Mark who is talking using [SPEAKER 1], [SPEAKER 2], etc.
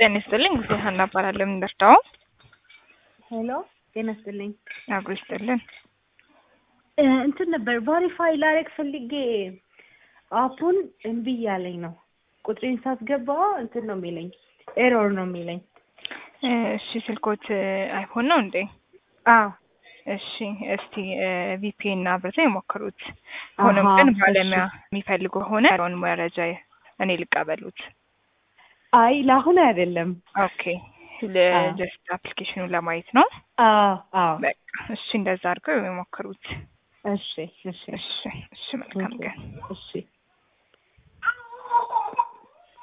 [SPEAKER 1] ጤና ይስጥልኝ ጊዜ ሀና እባላለሁ። የምንደርዳው
[SPEAKER 2] ሄሎ ጤና ይስጥልኝ።
[SPEAKER 1] አብሮ ይስጥልን።
[SPEAKER 2] እ እንትን ነበር ቫሪፋይ ላረግ ፈልጌ አፑን እምቢ እያለኝ ነው። ቁጥሬን ሳስገባ እንትን ነው የሚለኝ ኤሮር ነው የሚለኝ።
[SPEAKER 1] እ እሺ ስልኮት አይፎን ነው እንዴ?
[SPEAKER 2] አዎ
[SPEAKER 1] እሺ እስቲ ቪፒኤን አብርተው የሞክሩት። ሆኖም
[SPEAKER 2] አሃ፣
[SPEAKER 1] ግን
[SPEAKER 2] እሺ።
[SPEAKER 1] ባለሙያ የሚፈልጉ ከሆነ ያለውን መረጃ እኔ ልቀበሉት።
[SPEAKER 2] አይ ለአሁን አይደለም።
[SPEAKER 1] ኦኬ
[SPEAKER 2] አዎ።
[SPEAKER 1] ለጀስት አፕሊኬሽኑን ለማየት ነው።
[SPEAKER 2] አዎ አዎ።
[SPEAKER 1] በቃ እሺ እንደዛ አድርገው የሞክሩት።
[SPEAKER 2] እሺ እሺ
[SPEAKER 1] እሺ እሺ መልካም ቀን።
[SPEAKER 2] እሺ